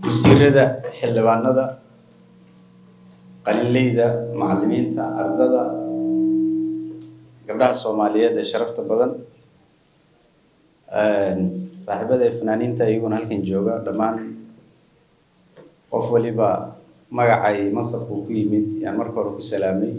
wasiirada xildhibaanada qalinleyda macallimiinta ardada gabdhaha soomaaliyeed ee sharafta badan saaxiibada ee fanaaniinta iyaguna halkan jooga dhammaan qof waliba magacay mansabku ku yimid yaan marka hore ku salaamay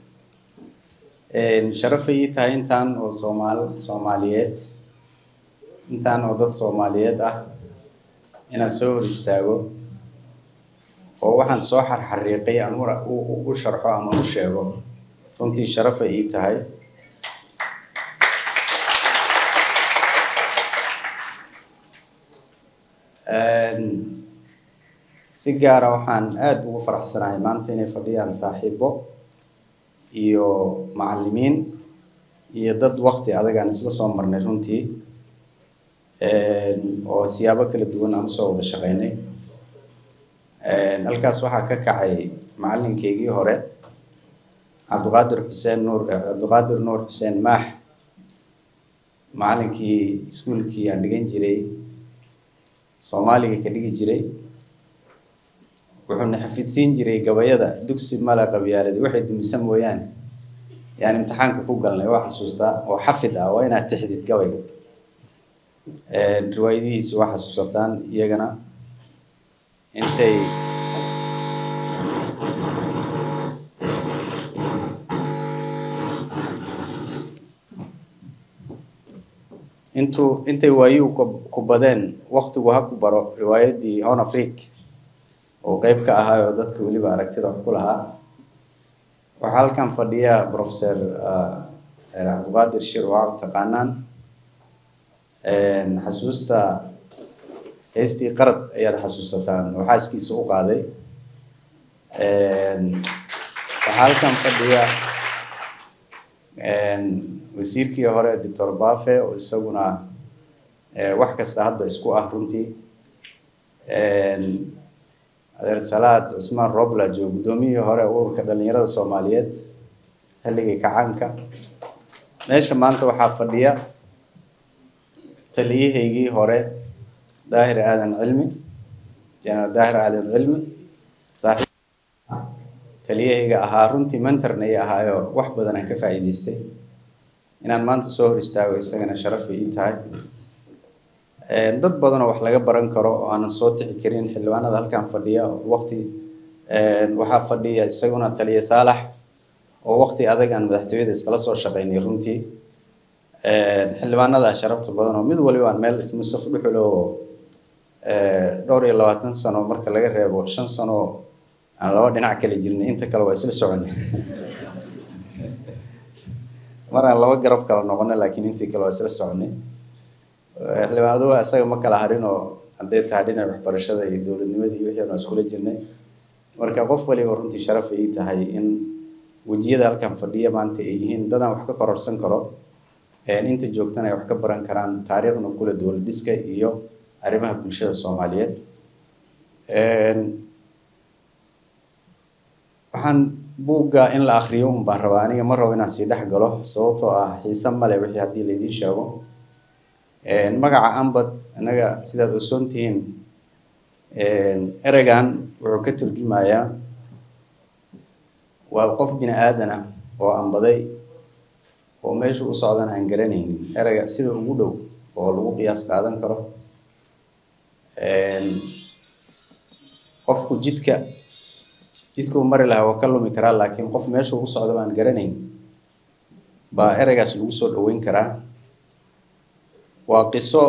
sharafay ii tahay intaan oo soomaal soomaaliyeed intaan oo dad soomaaliyeed ah inaan soo hor istaago oo waxaan soo xarxariiqay aan u sharxo ama u sheego runtii sharafay ii tahay si gaara waxaan aada ugu faraxsanahay maanta inay fadhiyaan saaxiibo iyo macallimiin iyo dad wakti adagaan isla soo marnay runtii oo siyaabo kala duwan aan usoo wada shaqeynay halkaas waxaa ka kacay macallinkeygii hore cabdiqaadir xuseen nuur cabdiqaadir nuur xuseen maax macallinkii iskuolkii aan dhigan jiray soomaaliga ka dhigi jiray wuxuuna xafidsiin jiray gabayada dugsi mala qabyaaladi waxay dumisa mooyaane yaan imtixaanka ku galnay waa xasuustaa oo xafid ah waa inaad tixdid gabayga riwaayadihiisi waa xasuusataan iyagana intay intuu intay waayuhu ku badeen waktigu ha ku baro riwaayadii hon afrique oo qeyb ka ahaa oo dadka weliba aragtida wax ku lahaa waxaa halkan fadhiya professor cabdiqaadir shir waa taqaanaan xasuusta heestii qarad ayaad xasuusataan oo xaaskiisa u qaaday waxaa halkan fadhiya wasiirkii hore doctor bafe oo isaguna wax kasta hadda isku ah runtii adeer salaad cusmaan robla joo guddoomiyihii hore ururka dhalinyarada soomaaliyeed xilligii kacaanka meesha maanta waxaa fadhiya taliyahaygii hore daahir aadan cilmi jenaraal daahir aadan cilmi saaxiib taliyahayga ahaa runtii mentorna i ahaayo wax badan aan ka faa'iidaystay inaan maanta soo hor istaago isagana sharafay ii tahay dad badan oo wax laga baran karo oo aanan soo tixi karin xildhibaanada halkan fadhiya waqti waxaa fadhiya isaguna taliya saalax oo waqti adag aan madaxtooyada iskala soo shaqeynay runtii xildhibaanada sharafta badan oo mid waliba aan meel musaf dhuxulo oo dhowr iyo labaatan sano marka laga reebo shan sano aan laba dhinac kala jirnay inta kale waa isla soconay mar aan laba garab kala noqonay laakiin intii kale waa isla soconay xildhibaanadu isaga ma kala harin oo hadday tahay dhinaca waxbarashada iyo dowladnimadii wixii aan iskula jirnay marka qof waliba runtii sharaf ay tahay in wejiyada halkan fadhiya maanta ay yihiin dadaan wax ka kororsan karo inta joogtana ay wax ka baran karaan taariikhna kula dowlad dhiska iyo arrimaha bulshada soomaaliyeed waxaan buugga in la akriyo un baan rabaa aniga ma rabo inaan sii dhex galo sababtoo ah xiise male wixii haddii laydiin sheego magaca ambad innaga sidaad osoon tihiin ereygan wuxuu ka turjumayaa waa qof bini aadan ah oo ambaday oo meesha u socdan aan garanaynin ereyga sida ugu dhow oo lagu qiyaas qaadan karo qofku jidka jidkuu mari lahaa waa ka lumi karaa laakiin qof meesha ugu socda baan garanayn baa ereygaas lagu soo dhaweyn karaa waa qiso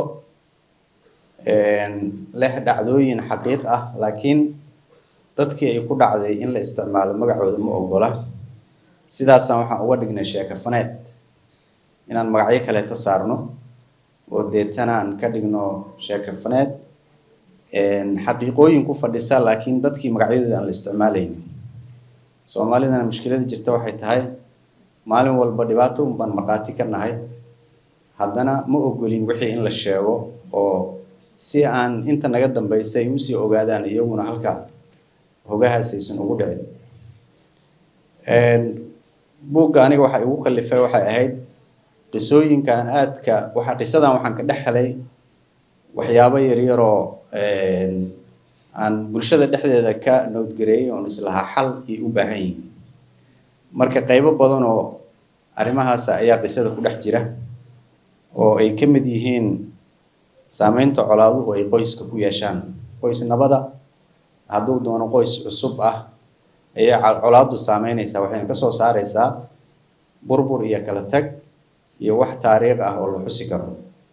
leh dhacdooyin xaqiiq ah laakiin dadkii ay ku dhacday in la isticmaalo magacooda ma ogola sidaasaan waxaan uga dhignay sheekafaneed inaan magacyo kaleeta saarno oo deetana aan ka dhigno sheekafaneed xaqiiqooyin ku fadhisa laakiin dadkii magacyadooda aan la isticmaalaynin soomaalidana mushkilada jirta waxay tahay maalin walba dhibaato un baan markhaati ka nahay haddana ma ogolin wixii in la sheego oo si aan inta naga dambaysa ay usii ogaadaan iyaguna halka hogahaas aysan ugu dhicin buugga aniga waxa igu kallifay waxay ahayd qisooyinkan aadka waxa qisadan waxaan ka dhex helay waxyaabo yaryaroo aan bulshada dhexdeeda ka nowdgareeyay oon islahaa xal ay u baahan yihiin marka qaybo badan oo arrimahaas ayaa qisada ku dhex jira oo ay ka mid yihiin saameynta colaaduhu ay qoyska ku yeeshaan qoys nabada hadduu doono qoys cusub ah ayaa colaadu saameynaysaa waxayna kasoo saareysaa burbur iyo kala tag iyo wax taariikh ah oo la xusi karo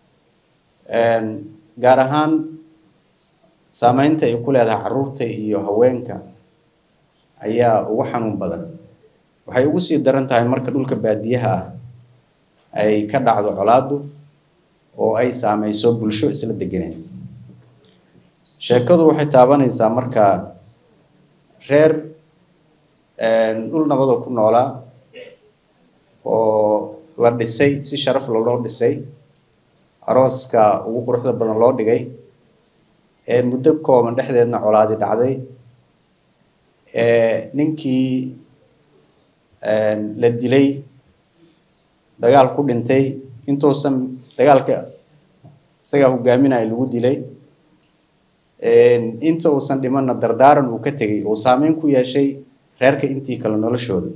gaar ahaan saameynta ay ku leedahay caruurta iyo haweenka ayaa ugu xanuun badan waxay ugu sii daran tahay marka dhulka baadiyaha ah ay ka dhacdo colaadu oo ay saameyso bulsho isla deganeed sheekadu waxay taabanaysaa marka reer dhul nabadoo ku noolaa oo la dhisay si sharaf loloo dhisay arooska ugu quruxda badan loo dhigay ee muddo kooban dhexdeedna colaadi dhacday ninkii la dilay dagaal ku dhintay intuusan dagaalka isagaa hogaaminaya lagu dilay inta uusan dhimanna dardaaran uu ka tegay uu saameyn ku yeeshay reerka intii kale noloshooda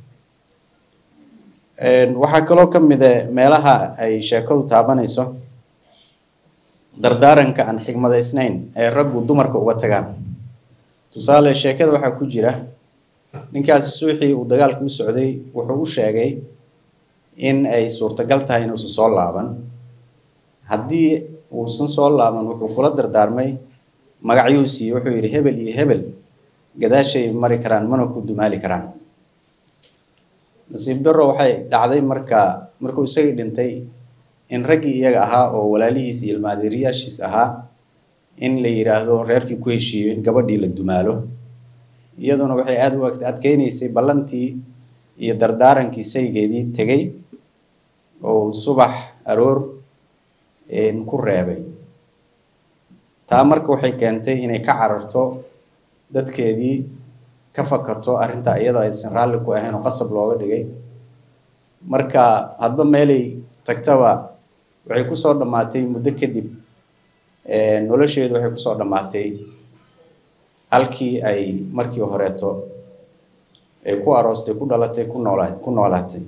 waxaa kaloo ka mida meelaha ay sheekadu taabanayso dardaaranka aan xigmadaysnayn ee raggu dumarka uga tagaan tusaale sheekada waxaa ku jira ninkaasi suuxii uu dagaalka u socday wuxuu u sheegay in ay suurtagal tahay inuusan soo laaban haddii uusan soo laaban wuxuu kula dardaarmay magacyuu siiyey wuxuu yidhi hebel iyo hebel gadaashay mari karaan mana ku dumaali karaan nasiib darro waxay dhacday marka markuu isagii dhintay in raggii iyaga ahaa oo walaalihiis iyo ilmaadeeriyaashiis ahaa in la yidhaahdo reerkii ku heshiiyo in gabadhii la dumaalo iyaduna waxay aada u adkeynaysay ballantii iyo dardaarankii saygeedii tegey oo subax aroor ku reebay taa marka waxay keentay inay ka cararto dadkeedii ka fakato arrintaa iyadoo aysan raalli ku ahayn oo qasab looga dhigay marka hadba meelay tagtaba waxay kusoo dhammaatay muddo kadib nolosheedu waxay kusoo dhammaatay halkii ay markii horeeto ay ku aroostay ku dhalatay ku noola ku noolaatay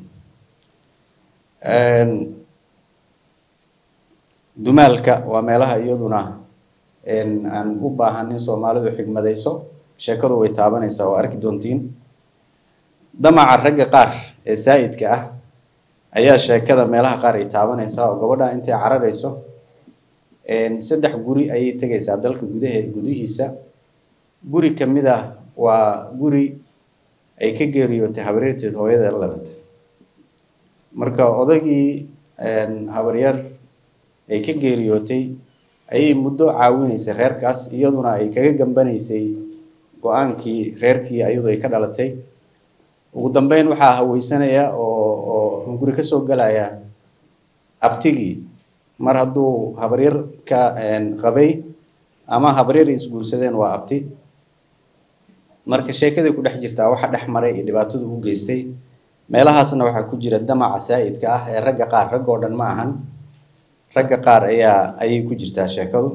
dumaalka waa meelaha iyaduna aan u baahan in soomaalidu xigmadayso sheekadu way taabanaysaa waa arki doontiin damaca ragga qaar ee saa'idka ah ayaa sheekada meelaha qaar ay taabanaysaa oo gabadha intay cararayso saddex guri ayay tegaysaa dalka gudahe gudihiisa guri ka mid ah waa guri ay ka geeriyootay habaryarteed hooyada la dhalatay marka odagii habaryar ay ka geeriyootay ayay muddo caawinaysay reerkaas iyaduna ay kaga gambanaysay go-aankii reerkii ayadu ay ka dhalatay ugu dambeyn waxaa haweysanaya oo oo guri kasoo gelaya abtigii mar hadduu habaryar ka qabay ama habaryar ay isguursadeen waa abti marka sheekaday ku dhex jirtaa waxa dhex maray iyo dhibaatadu u geystay meelahaasna waxaa ku jira damaca saa'idka ah ee ragga qaar ragga oo dhan ma ahan ragga qaar ayaa ayay ku jirtaa sheekadu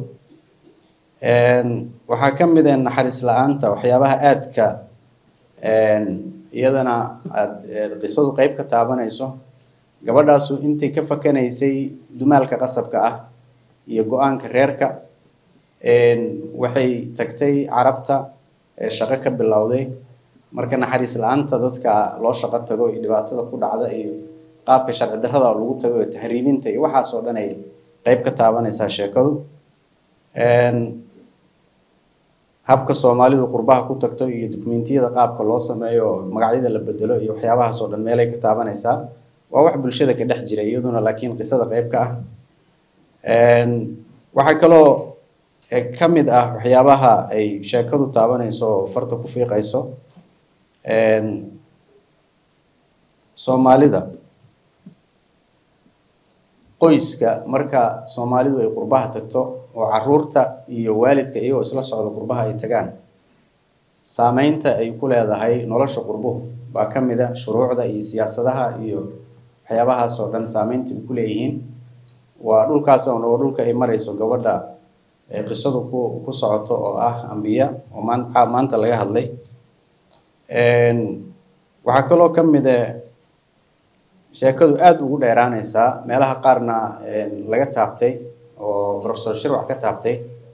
waxaa ka mid ah naxariis la-aanta waxyaabaha aadka iyadana aad qisadu qeyb ka taabanayso gabadhaasu intay ka fakanaysay dumaalka qasabka ah iyo go-aanka reerka waxay tagtay carabta shaqo ka bilowday marka naxariis la-aanta dadka loo shaqo tago iyo dhibaatada ku dhacda iyo qaabka sharci darrada lagu tago iyo tahriibinta iyo waxaas oo dhan ay qeyb ka taabanaysaa sheekadu habka soomaalidu qurbaha ku tagto iyo dukumentiyada qaabka loo sameeyo magacyada la bedelo iyo waxyaabahaas oo dhan meelay ka taabanaysaa waa wax bulshada ka dhex jira iyaduna laakiin qisada qeyb ka ah waxaa kaloo ka mid ah waxyaabaha ay sheekadu taabanayso oo farta ku fiiqayso soomaalida qoyska marka soomaalidu ay qurbaha tagto oo caruurta iyo waalidka iyagoo isla socda qurbaha ay tagaan saameynta ay ku leedahay nolosha qurbuhu baa ka mid a shuruucda iyo siyaasadaha iyo waxyaabahaas oo dhan saameynta ay ku leeyihiin waa dhulkaas oo dhulka ay marayso gabadha ee qisadu ku ku socoto oo ah ambiya oo maan maanta laga hadlay waxaa kaloo ka mid e sheekadu aada ugu dheeraaneysaa meelaha qaarna laga taabtay oo professor shirwac ka taabtay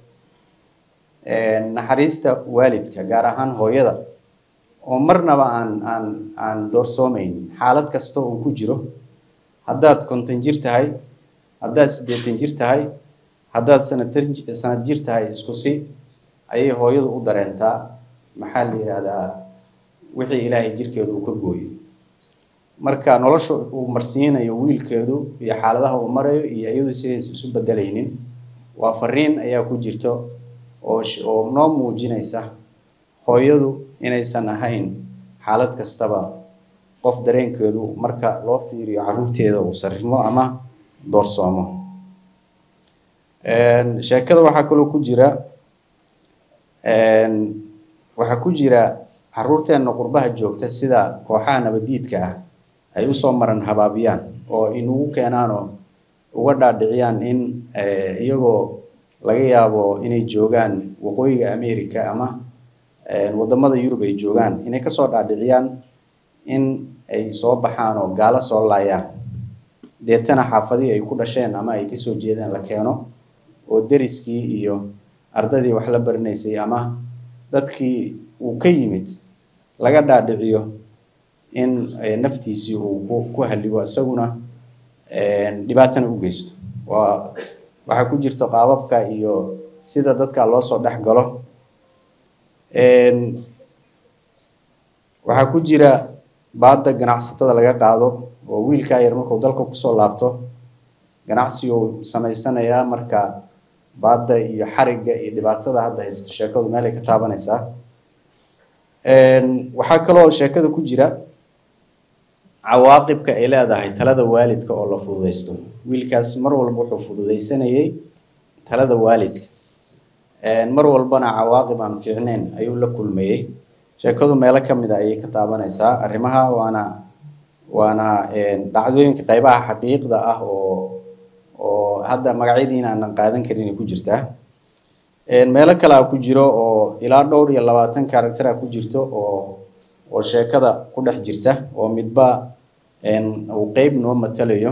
naxariista waalidka gaar ahaan hooyada oo marnaba aan aan aan doorsoomeyn xaalad kasta uu ku jiro haddaad konton jir tahay haddaad siddeetan jir tahay haddaad sanadtar sanad jir tahay isku si ayay hooyadu u dareentaa maxaa la yidhaahdaa wixii ilaahay jirkeedu uu ka gooyo marka nolosha uu marsiinayo wiilkeedu iyo xaaladaha uu marayo iyo iyadu sidays isu bedelaynin waa fariin ayaa ku jirto oo oo noo muujinaysa hooyadu inaysan ahayn xaalad kastaba qof dareenkeedu marka loo fiiriyo caruurteeda uu sarrimo ama doorsoomo sheekada waxaa kaloo ku jira waxaa ku jira caruurteenna qurbaha joogta sida kooxaha nabadiidka ah ay usoo maran habaabiyaan oo inugu keenaanoo uga dhaadhiciyaan in iyagoo laga yaabo inay joogaan waqooyiga america ama wadamada yurub ay joogaan inay kasoo dhaadhiciyaan in ay soo baxaan oo gaalo soo laayaan deetana xaafadii ay ku dhasheen ama ay kasoo jeedeen la keeno oo deriskii iyo ardadii wax la baranaysay ama dadkii uu ka yimid laga dhaadhiciyo in naftiisii uu ku halligo isaguna dhibaatana u geysto waa waxaa ku jirta qaababka iyo sida dadka loo soo dhex galo waxaa ku jira baadda ganacsatada laga qaado oo wiilkaa yar markuu dalka kusoo laabto ganacsiguu samaysanayaa marka baadda iyo xarigga iyo dhibaatada hadda haysto sheekadu meelay ka taabanaysaa waxaa kaloo sheekada ku jira cawaaqibka ay leedahay talada waalidka oo la fududaysto wiilkaas mar walba wuxuu fududaysanayay talada waalidka mar walbana cawaaqib aan fiicneyn ayuu la kulmayey sheekadu meelo ka mid a ayay ka taabanaysaa arrimaha waana waana dhacdooyinka qaybaha xaqiiqda ah oo oo hadda magacyadiina aanan qaadan karin ay ku jirtaa meelo kale a ku jiro oo ilaa dhowr iyo labaatan character a ku jirto oo oo sheekada ku dhex jirta oo midba uu qeyb noo matalayo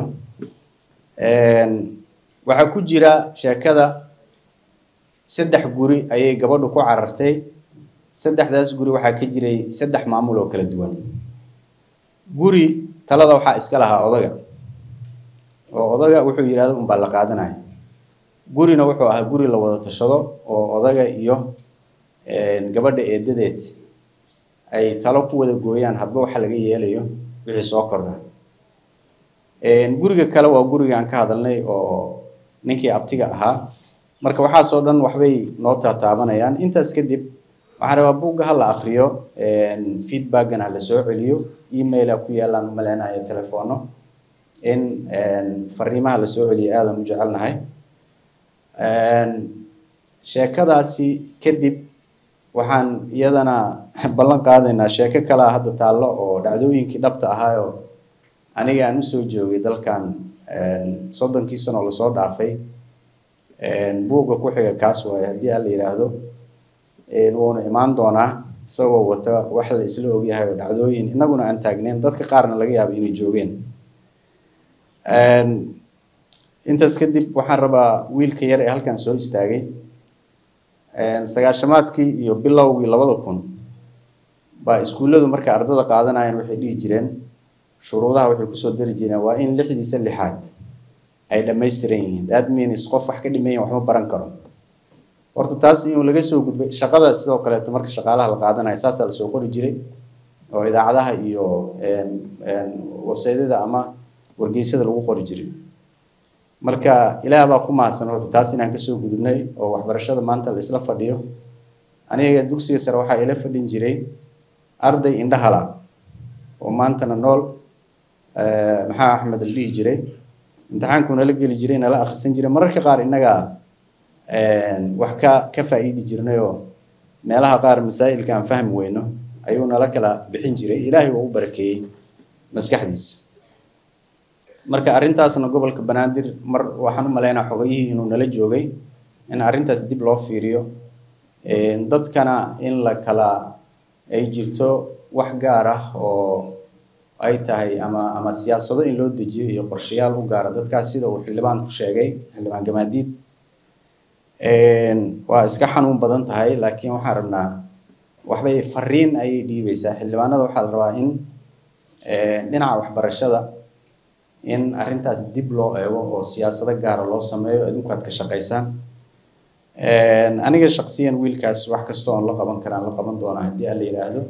waxaa ku jira sheekada saddex guri ayay gabadhu ku carartay saddexdaas guri waxaa ka jiray saddex maamul oo kala duwan guri talada waxaa iska lahaa odaga oo odaga wuxuu yidhahdo unbaa la qaadanaya gurina wuxuu ahaa guri la wada tashado oo odaga iyo gabadha eedadeed ay talo ku wada gooyaan hadba waxa laga yeelayo wixii soo kordha guriga kale waa guriga aan ka hadalnay oo ninkii abtiga ahaa marka waxaasoo dhan waxbay noo taataabanayaan intaas kadib waxaan rabaa buugga ha la akriyo feedbackana ha la soo celiyo emaila ku yaalaan umaleynayo telefono in fariimaha la soo celiyo aadan u jecelnahay sheekadaasi kadib waxaan iyadana ballan qaadaynaa sheeko kalea hadda taallo oo dhacdooyinkii dhabta ahaayoo aniga aan usoo joogay dalkan soddonkii sanoo lasoo dhaafay buugga ku xiga kaas waaye haddii aan la yidhaahdo wuuna imaan doonaa isagoo wata wax la isla ogyahay oo dhacdooyin innaguna aan taagneyn dadka qaarna laga yaabo inay joogeen intaas kadib waxaan rabaa wiilka yar ee halkan soo istaagay sagaashamaadkii iyo bilowgii labada kun baa iskuulladu markay ardada qaadanayeen waxay dhihi jireen shuruudaha waxay kusoo dari jireen waa in lixdiisa lixaad ay dhammaystiran yihiin that means qof wax ka dhimayan waxma baran karo horta taas inuu laga soo gudbay shaqada sidoo kaleeto marka shaqaalaha la qaadanayo saasaa lasoo qori jiray oo idaacadaha iyo websaydyada ama wargeysyada lagu qori jiray marka ilaah baa ku mahadsan horta taas inaan kasoo gudubnay oo waxbarashada maanta la isla fadhiyo aniga dugsiga sare waxaa ila fadhin jiray arday indhahala oo maantana nool maxaa axmed la dhihi jiray imtixaanku nala geli jiray nala akhrisan jiray mararka qaar innaga wax ka ka faa'iidi jirnay oo meelaha qaar masaa'ilka aan fahmi weyno ayuu nala kala bixin jiray ilaahay waa u barakeeyey maskaxdiisa marka arrintaasna gobolka banaadir mar waxaan u malaynaa xogayihii inuu nala joogay in arrintaas dib loo fiiriyo dadkana in la kala ay jirto wax gaar ah oo ay tahay ama ama siyaasado in loo dejiyo iyo qorshayaal u gaara dadkaas sida uu xildhibaan ku sheegay xildhibaan gamaadiid waa iska xanuun badan tahay laakiin waxaan rabnaa waxbay fariin ayay dhiibaysaa xildhibaanada waxaa la rabaa in dhinaca waxbarashada in arrintaas dib loo eego oo siyaasado gaara loo sameeyo adinku aad ka shaqaysaan aniga shaksiyan wiilkaas wax kasta oon la qaban karaan la qaban doonaa haddii aan la yidhaahdo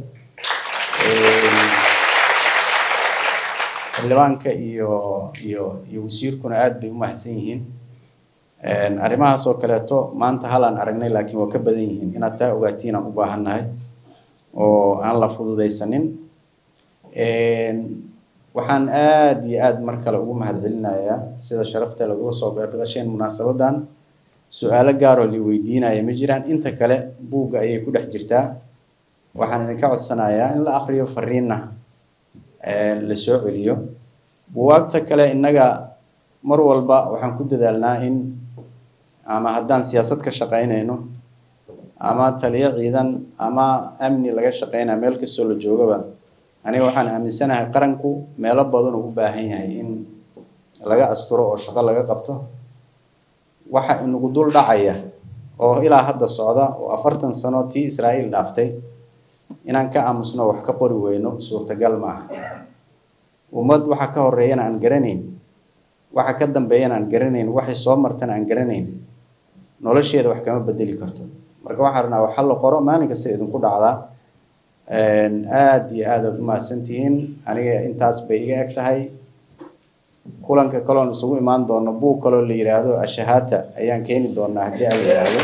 xildhibaanka iyo iyo iyo wasiirkuna aad bay u mahadsan yihiin arrimahaas oo kaleeto maanta halaan aragnay laakiin waa ka badan yihiin inaad taa ogaatiin aan u baahannahay oo aan la fududaysanin waxaan aad iyo aad mar kale ugu mahadcelinayaa sida sharafta laguga soo beergasheen munaasabadan su-aalo gaaroo li weydiinaya ma jiraan inta kale buugga ayay ku dhex jirtaa waxaan idinka codsanayaa in la akriyo fariinna la soo celiyo buwaagta kale innaga mar walba waxaan ku dadaalnaa in ama haddaan siyaasad ka shaqaynayno ama taliyo ciidan ama amni laga shaqaynaya meel kastoo la joogaba aniga waxaan aaminsanahay qaranku meelo badan uu u baahan yahay in laga asturo oo shaqo laga qabto waxa inagu dul dhacaya oo ilaa hadda socda oo afartan sano tii israa'iil dhaaftay inaan ka aamusno wax ka qori weyno suurtagal ma aha ummad waxa ka horeeyana aan garanayn waxa ka dambeeyana aan garanayn waxay soo martana aan garanayn nolosheeda wax kama bedeli karto marka waxaan rabnaa waxa la qoro maalin kasta idinku dhacdaa aad iyo aad aad u mahadsantihiin aniga intaas bay iga eg tahay kulanka kaloon isugu imaan doono buug kaloo la yidhaahdo ashahaata ayaan keeni doonaa haddii aan la yidhaahdo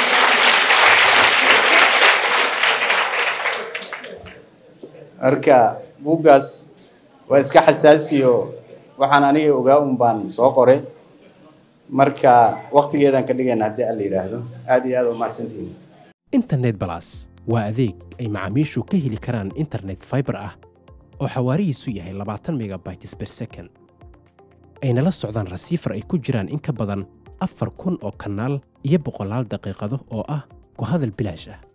marka buuggaas waa iska xasaasiyo waxaan aniga ogaa un baan soo qoray marka waqtigeedaan ka dhigayna haddii aan la yidhaahdo aad iyo aad u mahadsantihiin internet balas waa adeeg ay macaamiishu ka heli karaan internet fiber ah oo xawaarihiisu yahay labaatan megabytes per second ayna la socdaan rasiifar ay ku jiraan in ka badan afar kun oo kanaal iyo boqolaal daqiiqado oo ah ku hadal bilaash ah